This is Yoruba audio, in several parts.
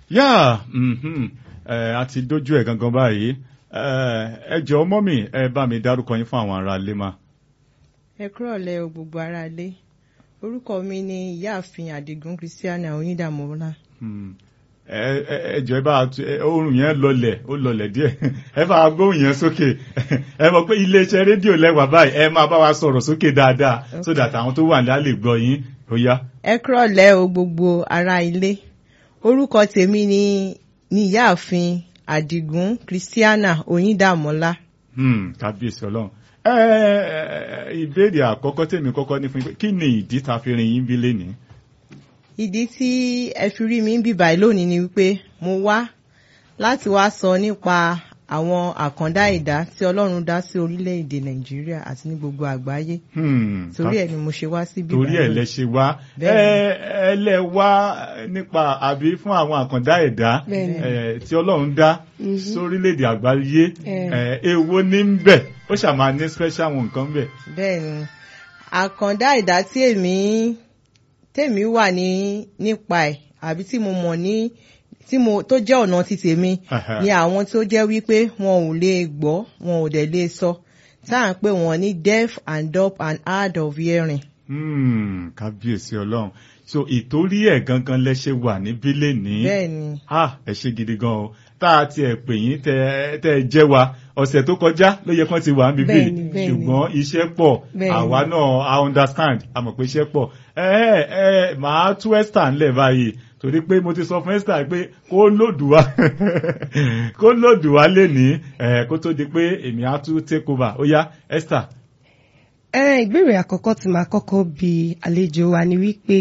yá mhm, ẹ, a ti dójú ẹ̀ gangan báyìí ẹ ẹ jọ̀ọ́ mọ́mì ẹ bá mi dárúkọ yín fún àwọn ará ilé mà. ẹ kúrọ̀lẹ́ o gbogbo ara lé orúkọ mi ni ìyáàfin àdìgún christiana onídàmọ́lá Hmm. ẹ ẹ ẹ jọ̀ọ́ ẹ bá a tu- ẹ, oorun yẹn lọlẹ̀ ó lọlẹ̀ díẹ̀ ẹ bá a gbóhùn yẹn sókè ẹ mọ̀ pé iléeṣẹ́ rédíò lẹ́wà báyìí ẹ máa bá wa sọ̀rọ̀ sókè dáadáa so that àwọn tó wà ní á lè gbọ́ yín ó yá. ẹ kúrọ̀lẹ́ o gbogbo ara ilé orúkọ tèmi ni ni ìyáàfin àdìgún christiana onídàmọ́lá Hmm, kábíyèsí ọlọ́run ẹ ẹ ìbéèrè àkọ́kọ́ tèmi kọ́kọ́ ní fún yín pé kí ni ìdí ta fi rin yín bí lénìí. ìdí tí ẹ fi rí mi ń bì báyìí lónìí ni wípé mo wá láti wá sọ nípa àwọn àkàndá ẹ̀dá tí ọlọ́run dá sí orílẹ̀-èdè nàìjíríà àti ní gbogbo àgbáyé Hmm, torí ẹ̀ ni mo ṣe wá síbí torí ẹ̀ báyìí. lẹ ṣe wá ẹ Bẹ́ẹ̀ni. ẹ lẹ wá nípa àbí fún àwọn àkàndá ẹ̀dá Bẹ́ẹ̀ni. ẹ, tí Ọlọ́run dá sórílẹ̀-èdè àgbáyé Eh. ẹ, èwo ní ń bẹ ó ṣàmà ní special one nǹkan bẹ. bẹ́ẹ̀ ni àkàndá ẹ̀dá tí èmi tèmi wà ní nípa ẹ̀ àbí tí mo mọ̀ ní tí mo tó jẹ́ ọ̀nà ti tèmi Aha. ni àwọn tó jẹ́ wípé wọn ò lè gbọ́ wọn ò dẹ̀ lè sọ tá à ń pè wọ́n ní deaf and dumb and hard of hearing. Hmm, kábíyèsí Ọlọ́run so ìtorí ẹ̀ gangan lẹ ṣe wà níbí lénìí. bẹ́ẹ̀ ni ah ẹ ṣe gidi gan o tá a tiẹ̀ pè yín tẹ tẹ ẹ jẹ́ wa ọ̀sẹ̀ tó kọjá ló yẹ kán ti wà níbí Bẹ́ẹ̀ni, bẹ́ẹ̀ni. ṣùgbọ́n iṣẹ́ pọ̀ Bẹ́ẹ̀ni. àwa náà i understand a mọ̀ pé iṣẹ́ pọ̀ ẹ ẹ ẹ màá tú Esther ńlẹ̀ báyìí torí pé mo ti sọ fún Esther pé kó lòdù wá kó lòdù wá lénìí ẹ kó tó di pé èmi á tún take over ó yá Esther. ẹ ìbéèrè àkọ́kọ́ tí màá kọ́kọ́ bi àlejò wa ni wípé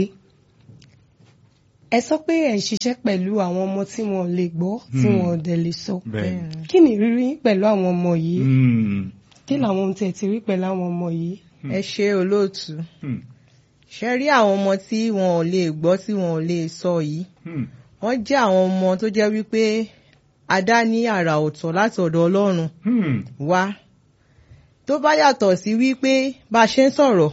ẹ sọ pé ẹ ń ṣiṣẹ́ pẹ̀lú àwọn ọmọ tí wọn ò lè gbọ́ tí Hmm. wọn ò dẹ̀ lè sọ bẹ́ẹ̀ kí ni ìrírí yín pẹ̀lú àwọn ọmọ yìí Hmm, kí làwọn ohun tí ẹ ti rí pẹ̀lú àwọn ọmọ yìí. ẹ ṣe olóòtú hmm, ṣe rí àwọn ọmọ tí wọn ò lè gbọ́ tí wọn ò lè sọ yìí hmm, wọ́n jẹ́ àwọn ọmọ tó jẹ́ wípé a dá ní àrà ọ̀tọ̀ láti ọ̀dọ̀ Ọlọ́run hmm, wá tó bá yàtọ̀ sí wípé bá a ṣe ń sọ̀rọ̀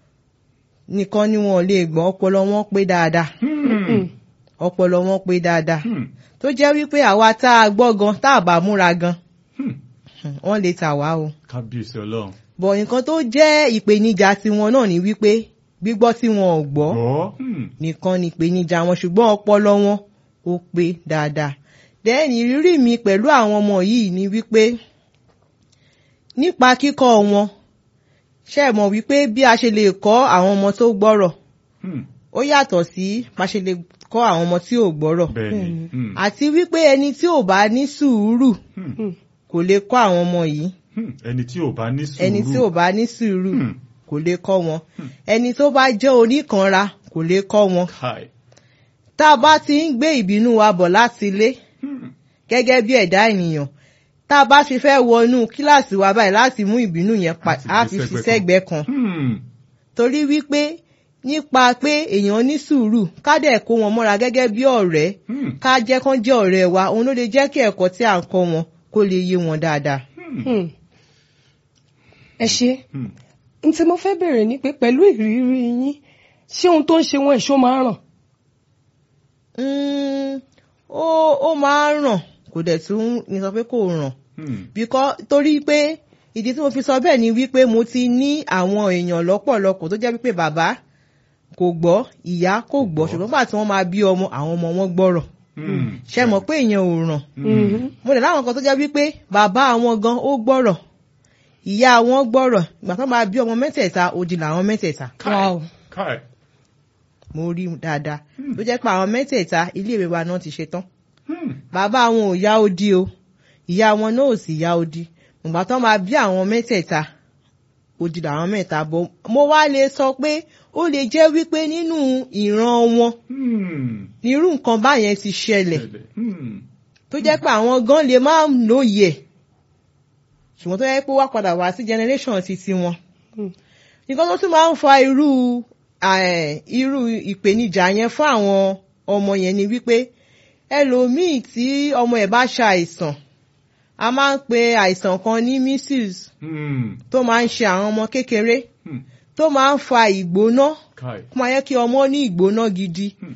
nìkan ni wọn ò lè gbọ́ ọpọlọ wọn pé dáadáa hmm, ọpọlọ wọn pé dáadáa hmm, tó jẹ́ wípé àwa tá a gbọ́ gan tá a bá múra gan hmm. wọ́n lè tà wá o kábíyèsí Ọlọ́run. bọ̀ nǹkan tó jẹ́ ìpèníjà tiwọn náà ni wípé gbígbọ́ tí wọn ò gbọ́ gbọ́. Hmm. nìkan ni ìpèníjà wọn ṣùgbọ́n ọpọlọ wọn ó pé dáadáa then ìrírí mi pẹ̀lú àwọn ọmọ yìí ni wípé nípa kíkọ́ wọn ṣe é mọ̀ wípé bí a ṣe lè kọ́ àwọn ọmọ tó gbọ́rọ̀ Hmm. ó yàtọ̀ sí bá a ṣe lè kọ́ àwọn ọmọ tí ò gbọ́rọ̀ bẹ́ẹ̀ni. Hmm. àti wípé ẹni tí ò bá ní sùúrù Hmm. kò lè kọ́ àwọn ọmọ yìí Hmm. ẹni tí ò bá ní sùúrù. ẹni tí ò bá ní sùúrù Hmm. kò lè kọ́ wọn ẹni tó bá jẹ́ oníkanra kò lè kọ́ wọn Kai. tá a bá ti ń gbé ìbínú wa bọ̀ láti ilé Hmm. gẹ́gẹ́ bí ẹ̀dá ènìyàn tá a bá fi fẹ́ wọnú kíláàsì wa báyìí láti mú ìbínú yẹn pa Láti á gbé fi fi sẹ́gbẹ̀ẹ́ sẹ́gbẹ̀ẹ́ kan Hmm. torí wípé nípa pé èèyàn ní sùúrù ká dẹ̀ kó wọn mọ́ra gẹ́gẹ́ bí ọ̀rẹ́ Hmm. ká jẹ́ kán jẹ́ ọ̀rẹ́ wa òun ló lè jẹ́ kí ẹ̀kọ́ tí à ń kọ́ wọn kó lè yé wọn dáadáa. Hmm. Hmm. ẹ ṣe Hmm. n tí mo fẹ́ bèèrè ni pé pẹ̀lú ìrírí yín ṣé ohun tó ń ṣe wọn èso máa ń ràn. Mm, ó ó máa ń ràn kò dẹ̀ tún ní sọ pé kò ràn Hmm. because torí pé ìdí tí mo fi sọ bẹ́ẹ̀ ni wípé mo ti ní àwọn èèyàn lọ́pọ̀lọpọ̀ tó jẹ́ wípé bàbá kò gbọ́ ìyá kò gbọ́ ṣùgbọ́n nígbà tí wọ́n máa bí ọmọ àwọn ọmọ wọn gbọ́rọ̀ Hmm. ṣe mọ̀ pé ìyẹn ò ràn Mhm. mo lè láwọn kan tó jẹ́ wípé bàbá àwọn gan ó gbọ́rọ̀ ìyá wọn gbọ́rọ̀ ìgbà tó máa bí ọmọ mẹ́tẹ̀ẹ̀ta òdì làwọn mẹ́tẹ̀ẹ̀ta Wow. Kai. mo rí dáadáa tó jẹ́ pé àwọn mẹ́tẹ̀ẹ̀ta iléèwé wa náà ti ṣe tán Hmm. bàbá wọn ò yá odi o ìyá wọn náà ò sì yá odi ìgbà tó máa bí àwọn mẹ́tẹ̀ẹ̀ta odi làwọn mẹ́ta bọ̀ mo wá lè sọ pé ó lè jẹ́ wípé nínú ìran wọn Hmm. nírú nǹkan báyẹn ti ṣẹlẹ̀ Hmm. tó jẹ́ pé àwọn gan lè má lóye ẹ̀ ṣùgbọ́n tó yẹ pé ó wá padà wá sí generation ti tiwọn Hmm. nǹkan tó tún máa ń fa irú eh, irú ìpèníjà yẹn fún àwọn ọmọ yẹn ni wípé ẹlòmíì tí ọmọ ẹ̀ bá ṣàìsàn a máa ń pe àìsàn kan ní measles Hmm. tó máa ń ṣe àwọn ọmọ kékeré Hmm. tó máa ń fa ìgbóná Kai. kó máa yẹ kí ọmọ ní ìgbóná gidi Hmm.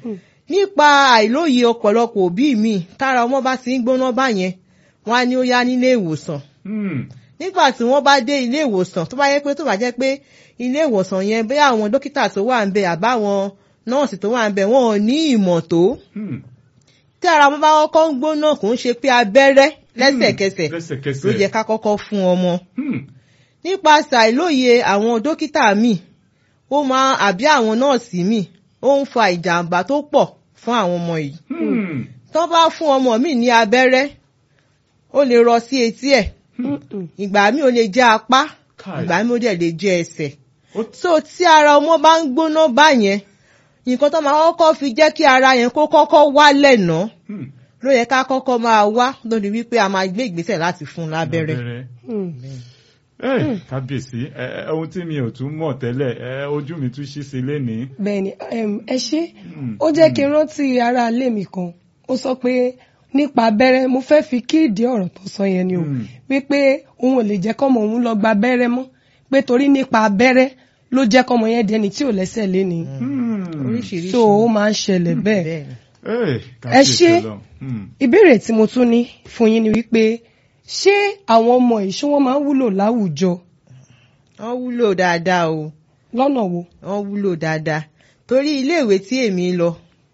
nípa àìlóye ọ̀pọ̀lọpọ̀ òbí mi tára ọmọ bá ti ń gbóná báyẹn wọn á ní ó yá nílé ìwòsàn Hmm. nígbà tí wọ́n bá dé ilé ìwòsàn tó bá yẹ pé tó bá jẹ́ pé ilé ìwòsàn yẹn bóyá àwọn dókítà tó wà ń bẹ àbáwọn nọ́ọ̀sì tó wà ń bẹ wọn ò ní ìmọ̀ tó Hmm. tí ara wọn bá kọ́kọ́ ń gbóná kò ń ṣe pé abẹ́rẹ́ lẹ́sẹ̀kẹsẹ̀ lẹ́sẹ̀kẹsẹ̀. ló yẹ ká kọ́kọ́ fún ọmọ Hmm. nípasẹ̀ àìlóye àwọn dókítà míì ó máa àbí àwọn nọ́ọ̀sì míì ó ń fa ìjàmbá tó pọ̀ fún àwọn ọmọ yìí Hmm. tó bá fún ọmọ míì ní abẹ́rẹ́ ó lè rọ sí etí ẹ̀ Mm-mm. ìgbà míì ó lè jẹ́ apá Káì. ìgbà míì ó dẹ̀ lè jẹ́ ẹsẹ̀ Ó- so tí ara ọmọ bá ń gbóná báyẹn nǹkan tó máa kọ́kọ́ fi jẹ́ kí ara yẹn kó kọ́kọ́ wálẹ̀ náà Hmm. ló yẹ ká kọ́kọ́ máa wá lórí wípé a máa gbé ìgbésẹ̀ láti fún un lábẹ́rẹ́. Mm. Ẹ, kábíyèsí ẹ, ẹ, ohun tí mi ò tún mọ̀ tẹ́lẹ̀ ẹ, ojú mi tún ṣí sí lénìí. bẹ́ẹ̀ni em, ẹ ṣe Mm, ó jẹ́ kí n rántí ara ilé mi kan ó sọ pé nípa abẹ́rẹ́ mo fẹ́ fi kí ìdí ọ̀rọ̀ tó sọ yẹn ni o Mm. wípé òun ò lè jẹ́ kọ́mọ òun lọ gba abẹ́rẹ́ mọ́ pé torí nípa abẹ́rẹ́ ló jẹ́ kọ́mọ yẹn di ẹni tí ò lẹ́sẹ̀ léni Hmm. oríṣiríṣi. so ó máa ń ṣẹlẹ̀ bẹ́ẹ̀ bẹ́ẹ̀ni. Ẹ, ẹ kábíyèsí ṣe Ọlọ́run. Hmm. ìbéèrè tí mo tún ní fún yín ni wípé ṣé àwọn ọmọ yìí ṣé wọ́n máa ń wúlò láwùjọ wọ́n wúlò dáadáa o lọ́nà wo wọ́n wúlò dáadáa torí iléèwé tí èmi lọ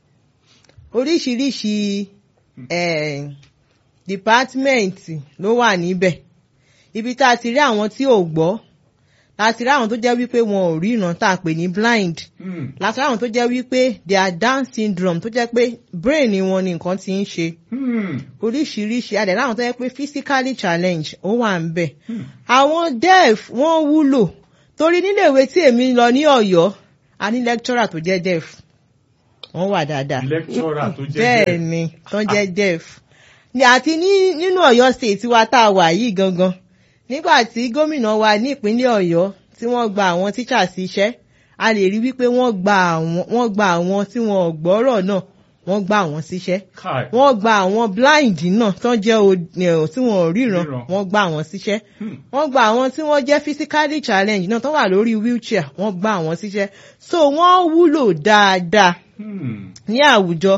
oríṣiríṣi eh, dìpátímẹ́ǹtì ló wà níbẹ̀ ibi tá a ti rí àwọn tí ò gbọ́ láti rí àwọn tó jẹ́ wípé wọn ò ríran tá a pè ní blind Hmm. láti rí àwọn tó jẹ́ wípé they are down syndrome tó jẹ́ pé brain wọn ni nǹkan ti ń ṣe Hmm. oríṣiríṣi adẹ̀ láwọn tó yẹ pé physically challenge ó wà ń bẹ̀. àwọn deaf wọ́n wúlò torí níléèwé tí èmi lọ ní Ọ̀yọ́ a ní lecturer tó jẹ́ deaf wọ́n wà dáadáa Lecturer tó jẹ́ bẹ́ẹ̀ bẹ́ẹ̀. ni tó jẹ́ deaf Ní- àti ní nínú Ọ̀yọ́ state wa tá a wà yìí gangan nígbà tí gómìnà wa ní ìpínlẹ̀ Ọ̀yọ́ tí wọ́n gba àwọn tíṣà sí iṣẹ́ a lè rí wípé wọ́n gba àwọn wọ́n gba àwọn tí wọn ò gbọ́rọ̀ náà wọ́n gba àwọn síṣẹ́ Káì. wọ́n gba àwọn blind náà tó jẹ́ o- eh, tí wọ́n ò ríran Ríran. wọ́n gba àwọn síṣẹ́ Hmm. wọ́n gba àwọn tí wọ́n jẹ́ physically challenged náà tó wà lórí wheelchair wọ́n gba àwọn síṣẹ́ so wọ́n wúlò dáadáa Hmm. ní àwùjọ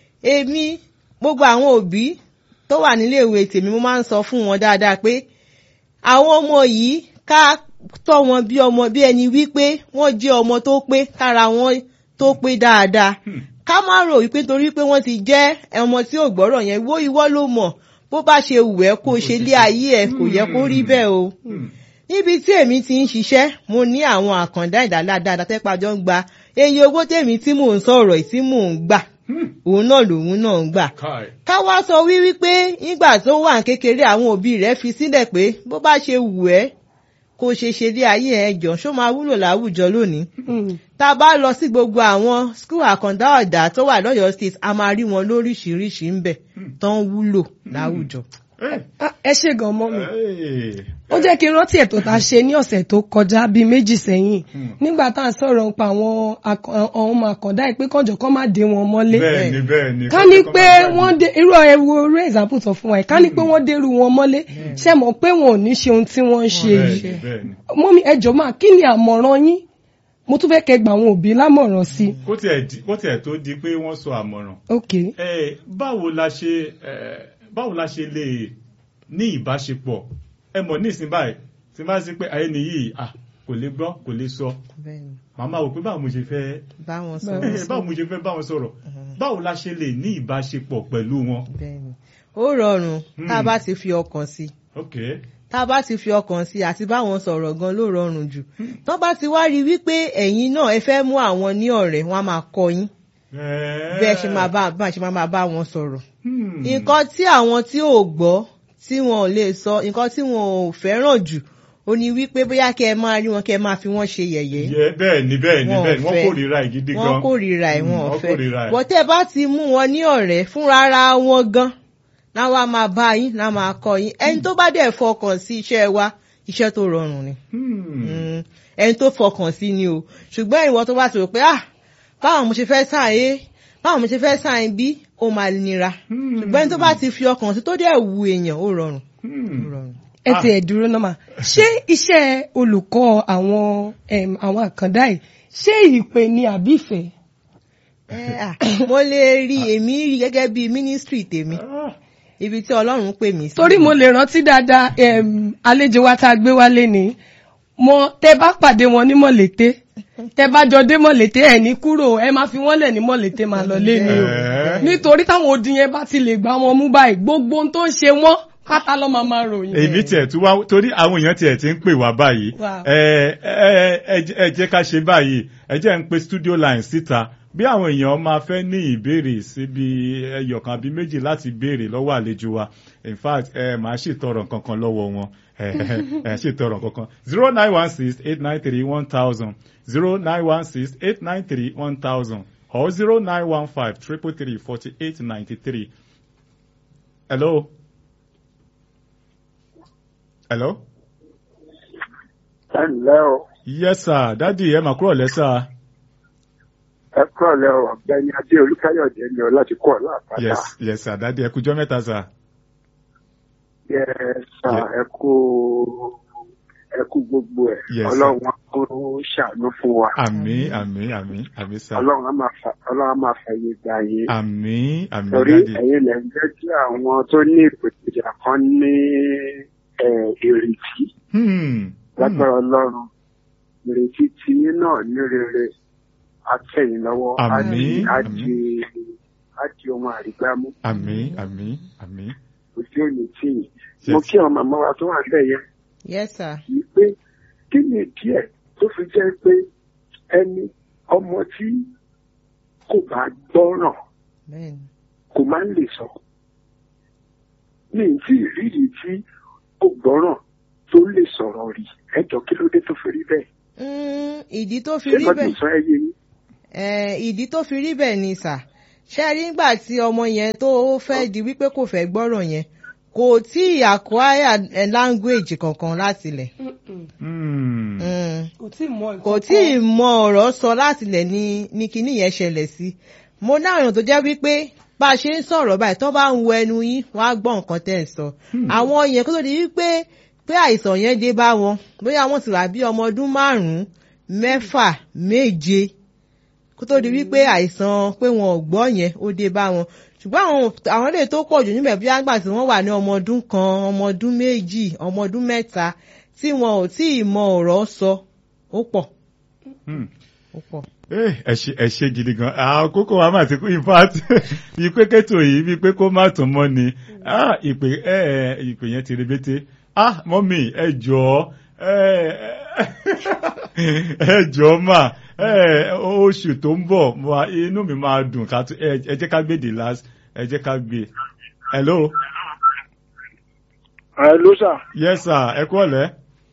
èmi gbogbo àwọn òbí tó wà níléèwé tèmi mo máa ń sọ fún wọn dáadáa pé àwọn ọmọ yìí ká tọ́ wọn bí ọmọ bí ẹni wípé wọ́n jẹ́ ọmọ tó pé kára wọn tó pé dáadáa Hmm. ká má rò wípé torí pé wọ́n ti jẹ́ ọmọ tí ò gbọ́rọ̀ yẹn wó ìwọ ló mọ̀ bó bá ṣe wù ẹ́ kó ṣe lé ayé ẹ̀ kò yẹ kó rí bẹ́ẹ̀ o Hmm. níbi tí èmi ti ń ṣiṣẹ́ mo ní àwọn àkàndá ìdáládáa tẹ́pàjọ́ ń gba eye owó tèmi tí mò ń sọ̀rọ̀ yìí tí mò ń gbà Hmm. òun náà lòun náà ń gbà. Káì. ká wá sọ wí wípé nígbà tó wà ní kékeré àwọn òbí rẹ̀ fi sílẹ̀ pé bó bá ṣe wù ẹ́ kó ṣe ṣe dé ayé ẹ̀ jọ ṣó máa wúlò láwùjọ lónìí. Mm. tá a bá lọ sí gbogbo àwọn skul àkàndá ọ̀dà tó wà lọ́yọ̀ọ́ state a máa rí wọn lóríṣiríṣi ń bẹ̀ tó ń wúlò láwùjọ. Ẹ. Ah, ẹ ṣe gan mọ́ mi Ẹ. ó jẹ́ kí n rántí ètò tá a ṣe ní ọ̀sẹ̀ tó kọjá bíi méjì sẹ́yìn Hmm. nígbà tá à ń sọ̀rọ̀ nípa àwọn akọ- àwọn ọmọ àkàndá ìpín kànjọ́ kan má dé wọn mọ́lé Bẹ́ẹ̀ni bẹ́ẹ̀ni. ká ní pé wọ́n dé irú ẹwu orí example sọ fún wa yìí ká ní pé wọ́n dérú wọn mọ́lé ṣe mọ̀ pé wọn ò ní ṣe ohun tí wọ́n ń ṣe yìí Bẹ́ẹ̀ni bẹ́ẹ̀ni. mọ́mí ẹjọ́ máa kí ni àmọ̀ràn yín mo tún fẹ́ kẹ́ gba àwọn òbí lámọ̀ràn sí i. Kó tiẹ̀ di- kó tiẹ̀ tó di pé wọ́n sọ àmọ̀ràn. ok Ẹ, báwo la ṣe ẹ, báwo la ṣe lè ní ìbáṣepọ̀ ẹ mọ̀ nísìnyí báyìí tí n bá sí pé ayé nìyí à kò lè gbọ́ kò lè sọ bẹ́ẹ̀ni màmá wò pé báwo mo ṣe fẹ́ báwọn Báwo sọ̀rọ̀ ẹ, báwo mo ṣe fẹ́ bá wọn sọ̀rọ̀ báwo la ṣe lè ní ìbáṣepọ̀ pẹ̀lú wọn. bẹ́ẹ̀ni ó rọrùn tá a Hmm. bá ti fi ọkàn sí i. ok tá a bá ti fi ọkàn sí àti báwọn sọ̀rọ̀ gan ló rọrùn jù tó bá ti wá rí wípé ẹ̀yin náà ẹ fẹ́ mú àwọn ní ọ̀rẹ́ wọn á máa kọ́ yín bí ẹ ṣe máa bá bá ṣe máa máa bá wọn sọ̀rọ̀ nǹkan tí àwọn tí ò gbọ́ tí wọn ò lè sọ nǹkan tí wọn ò fẹ́ràn jù ó ní wípé bóyá kẹ́ ẹ máa rí wọn kẹ́ ẹ máa fi wọ́n ṣe yẹ̀yẹ́ yẹ bẹ́ẹ̀ ni bẹ́ẹ̀ ni Wọn ò bẹ́ẹ̀ ni wọ́n fẹ́. kórìíra ẹ̀ gidi gan wọ́n kórìíra ẹ̀ wọn Mm, ò wọ́n fẹ́ kórìíra ẹ̀. bọ́tẹ́ bá ti mú wọn ní ọ̀rẹ́ fúnra ara wọn gan náà wá máa bá yín náà máa kọ́ yín ẹni tó bá dẹ̀ fọkàn sí iṣẹ́ wa iṣẹ́ tó rọrùn ni Hmm. Mm, ẹni tó fọkàn sí ni o ṣùgbọ́n ìwọ tó bá ti rò pé ah báwọn mo ṣe fẹ́ sàn é báwọn mo ṣe fẹ́ sàn bí ó máa nira Hmm. ṣùgbọ́n ẹni tó bá ti fi ọkàn sí tó dẹ̀ wu èèyàn ó rọrùn Hmm. ó rọrùn. ẹ Ah. ti ẹ̀ dúró náà mà ṣé iṣẹ́ olùkọ́ àwọn em, àwọn àkàndá yìí ṣé ìpè ni àbí ìfẹ́ Eh, ah, mo lè rí èmi rí gẹ́gẹ́ bí mínísítírì tèmi ibi tí ọlọ́run pè mí sí. torí mo lè rántí dáadáa em, àlejò wa tá a gbé wálé ni mo tẹ bá pàdé wọn ní mọ̀lété tẹ bá jọ dé mọ̀lété ẹ̀ ní kúrò ẹ máa fi wọ́n lẹ̀ ní mọ̀lété máa lọ lé ni o Eh. nítorí táwọn odi yẹn bá ti lè gbá wọn mú báyìí gbogbo ohun tó ń ṣe wọ́n pátá ló máa máa ròyìn. èmi tiẹ̀ tún wá torí àwọn èèyàn tiẹ̀ ti ń pè wá báyìí Wow. ẹ ẹ ẹ jẹ́- ẹ jẹ́ ká ṣe báyìí ẹ jẹ́ ń pe studio line síta bí àwọn èèyàn máa fẹ́ ní ìbéèrè síbi ẹyọ̀kan àbí méjì láti béèrè lọ́wọ́ àlejò wa in fact ẹ máa ṣètọrọ kankan lọ́wọ́ wọn ẹ ẹ ṣètọrọ kankan zero nine one six eight nine three one thousand zero nine one six eight nine three one thousand or zero nine one five triple three forty eight ninety three. hello. hello. ẹ ǹlẹ́ o yes sir dádì ẹ máa kúrò lẹ́sà. ẹ kúrọ̀lẹ́ o ọ̀gbẹ́ni adé olúkáyọ̀dé ni ọ láti kọ́ ọ̀la àpáta yes yes sir dádì ẹ kújọ́ mẹ́ta sir. yẹ sà Yeah. ẹ kú ẹ kú gbogbo ẹ Yes, sir. ọlọ́run á kó ṣàánú fún wa àmín àmín àmín àmín sir. ọlọ́run á máa fa ọlọ́run á máa fàyè gbà yín àmín àmín torí dádì. ẹ̀yin lẹ́ ń jẹ́ kí àwọn tó ní ìpèníjà kan ní ẹ, ìrètí Hmm, lágbára ọlọ́run ìrètí tí yín náà ní rere àtẹ̀yìn lọ́wọ́ á Àmín, di- á àmín. di á di ohun àrígbámú àmín àmín àmín. ojú òní tì yín Yes. mo kí àwọn màmá wa tó wà bẹ́ẹ̀ yẹn yes sir. kì í pé kí ni díẹ̀ tó fi jẹ́ pé ẹni ọmọ tí kò bá gbọ́ràn bẹ́ẹ̀ni. kò máa ń lè sọ. ní tí ìrírí tí kò gbọ́ràn tó lè sọ̀rọ̀ rí ẹjọ́ kí ló dé tó fi rí bẹ́ẹ̀. Mm, ìdí tó fi ṣé rí lọ́dún bẹ́ẹ̀ sọ ẹ yé yín. Eh, ìdí tó fi rí bẹ́ẹ̀ ni sà ṣe rí nígbà tí ọmọ yẹn tó fẹ́ di wípé kò fẹ́ gbọ́rọ̀ yẹn kò tí ì acquire eh, language kankan láti lẹ̀ Hmm, Mm. kò tí ì mọ nǹkan kò tí ì mọ ọ̀rọ̀ sọ láti lẹ̀ ní ní kinní yẹn ṣẹlẹ̀ sí mo ní àwọn èèyàn tó jẹ́ wípé bá a ṣe ń sọ̀rọ̀ báyìí tó bá ń wo ẹnu yín wọ́n á gbọ́ nǹkan tẹ́ ẹ̀ sọ àwọn yẹn kó tó di wípé pé àìsàn yẹn dé bá wọn bóyá wọ́n ti wà bí ọmọ ọdún márùn-ún mẹ́fà méje kó tó di wípé àìsàn pé wọn ò gbọ́ yẹn ó dé bá wọn ṣùgbọ́n àwọn àwọn ilé tó pọ̀ jù níbẹ̀ bí àgbà tí wọ́n wà ní ọmọ ọdún kan ọmọ ọdún méjì ọmọ ọdún mẹ́ta tí wọn ò tí ì mọ ọ̀rọ̀ sọ ó pọ̀ hmm. ó pọ̀. Eh, ẹ ṣe ẹ ṣe gidi gan àkókò wa máa ti kú in fact bíi pé kẹ́tò yìí bíi pé kó má tún mọ́ ni ah ìpè ẹ ẹ ìpè yẹn ti rebete ah mọ́mì ẹ jọ̀ọ́ ẹ ẹ jọ̀ọ́ mà ẹ oṣù tó ń bọ̀ wá inú mi máa dùn ká tún ẹ ẹ jẹ́ ká gbé the last ẹ jẹ́ ká gbé hello ẹ ló sà yes sir ẹ kú ọ̀lẹ́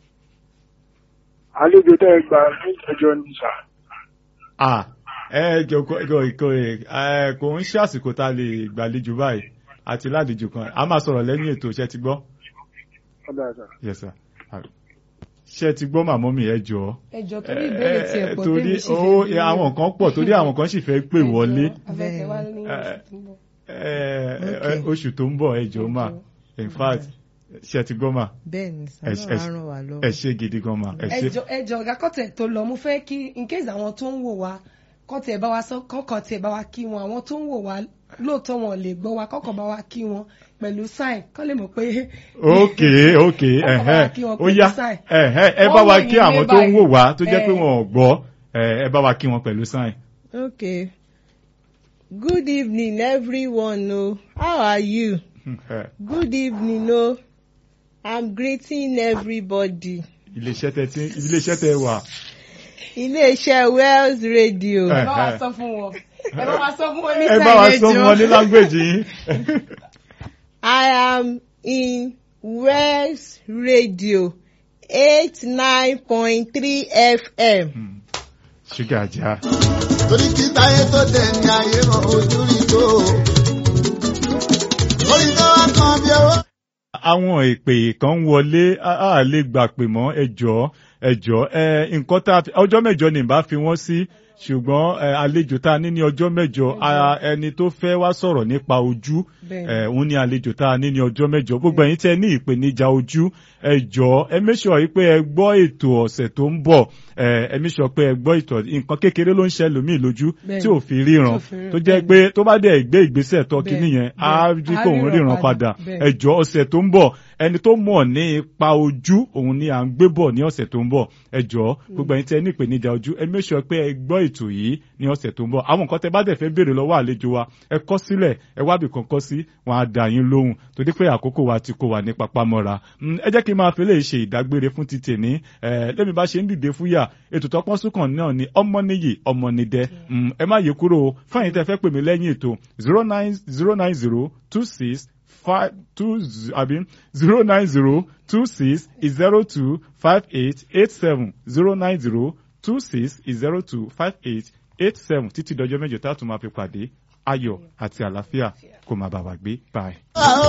àlejò tẹ́ ẹ gbà ní ìjẹjọ ní sà. ah ẹ jọ kò kò kò ẹ kò ń ṣe àsìkò tá a lè gbàlejò báyìí àti lálejò kan a máa sọ̀rọ̀ lẹ́yìn ètò ṣe ti gbọ́ ọ̀dà sà. yes sir Ah, ṣe ti gbọ́ màmọ́ mi ẹ jọ ẹjọ torí ìbéèrè tiẹ̀ pọ̀ torí tèmi sì ó àwọn kan pọ̀ torí àwọn kan sì fẹ́ pè wọlé afẹ́fẹ́ wá ní Eh, oṣù tó ń bọ̀. ẹ, ẹ, Okay. oṣù tó ń bọ̀ ẹ jọ mà in fact ṣe ti gbọ́ mà bẹ́ẹ̀ ni ẹ sọ́nà ẹ- á ràn wá ẹ lọ́wọ́. ṣe gidi gan mà ẹ ṣe ẹjọ ẹjọ ọgá kọtẹ tó lọ mo fẹ́ kí in case àwọn tó ń wò wá kọtẹ bá wa sọ kọkàn tẹ bá wa kí wọn àwọn tó ń wò wá lóòótọ́ wọn lè gbọ́ wa kọkàn bá wa kí wọn pẹ̀lú sign kọ́ lè mọ̀ pé. ok ok Ọkọ̀ bá wa ẹ̀hẹ́ kí wọn ó pẹ̀lú yá sign. ẹ̀hẹ́ ẹ Wọ́n bá wa wò kí yín àwọn ní tó ń wò báyìí. wá tó jẹ́ pé Eh. wọn ò gbọ́ ẹ ẹ bá wa kí wọn pẹ̀lú sign. okay good evening everyone o how are you good evening o i'm greeting everybody iléeṣẹ́ tẹ tí iléeṣẹ́ tẹ wà. iléeṣẹ́ wells radio Eh. ẹ bá wa sọ fún wọn ẹ bá wa sọ fún wọn ní ẹ bá wa sọ ẹjọ́. wọn ní language yín. i am in wells radio eight nine point three fm. ṣúgà ajá. torí kí táyé tó dẹ̀ ní ayé mọ ojú rí tó. orí tó wá kan bí owó. àwọn ìpè kan ń wọlé a a lè gbà pè mọ́ ẹjọ́ ẹjọ́ ẹ nǹkan tá a fi ọjọ́ mẹ́jọ ni ìbá fi wọ́n sí ṣùgbọ́n ẹ, àlejò tá a ní ní ọjọ́ mẹ́jọ a- ẹni tó fẹ́ wá sọ̀rọ̀ nípa ojú Bẹ́ẹ̀ni. ẹ, òun ní àlejò tá a ní ní ọjọ́ mẹ́jọ gbogbo ẹ̀yin tẹ́ ní ìpèníjà ojú ẹ jọ̀ọ́ ẹ make sure yìí pé ẹ gbọ́ ètò ọ̀sẹ̀ tó ń bọ̀ ẹ ẹ make sure pé ẹ gbọ́ ètò nǹkan kékeré ló ń ṣe lòmíì lójú Bẹ́ẹ̀ni. tí ò fi ríran Tí ò fi ríran, tó jẹ́ pé tó bá dẹ̀ gbé ìgbésẹ̀ tọ́ kínní Bẹ́ẹ̀ni, yẹn á bẹ́ẹ̀ni. rí Á kóun ríran ríran padà, padà bẹ́ẹ̀ni. ẹ jọ̀ọ́ ọ̀sẹ̀ tó ń bọ̀ ẹni tó mọ̀ ní ipa ojú òun ni à ń gbé bọ̀ ní ọ̀sẹ̀ tó ń bọ̀ ẹ jọ̀ọ́ gbogbo ẹ̀yin tẹ́ ní ìpèníjà ojú ẹ make sure pé ẹ gbọ́ ètò yìí ní ọ̀sẹ̀ tó ń bọ̀ àwọn nǹkan tẹ́ bá dẹ̀ fẹ́ béèrè lọ́wọ́ àlejò wa ẹ kọ sílẹ̀ ẹ wábì kan kọ sí wọn á dá yín lóhùn torí pé àkókò wa ti kó wa ní papámọ́ra Mm, ẹ jẹ́ kí n máa fi lè ṣe ìdágbére fún ti tèmi ẹ lẹ́mi bá ṣe ń dìde fúyà ètò tọpọ́n súnkàn náà ni ọmọnìyí ọmọnìdẹ Mm, ẹ má yẹ kúrò o fún ẹ̀yin tẹ́ fẹ́ pè mí lẹ́yìn ètò zero nine zero nine zero two six five two z- àbí zero nine zero two six zero two five eight eight seven zero nine zero two six zero two five eight eight seven títí dọjọ́ mẹ́jọ tá a tún máa fi pàdé ayọ̀ àti àlàáfíà kó máa bá wa gbé bye. Àwọn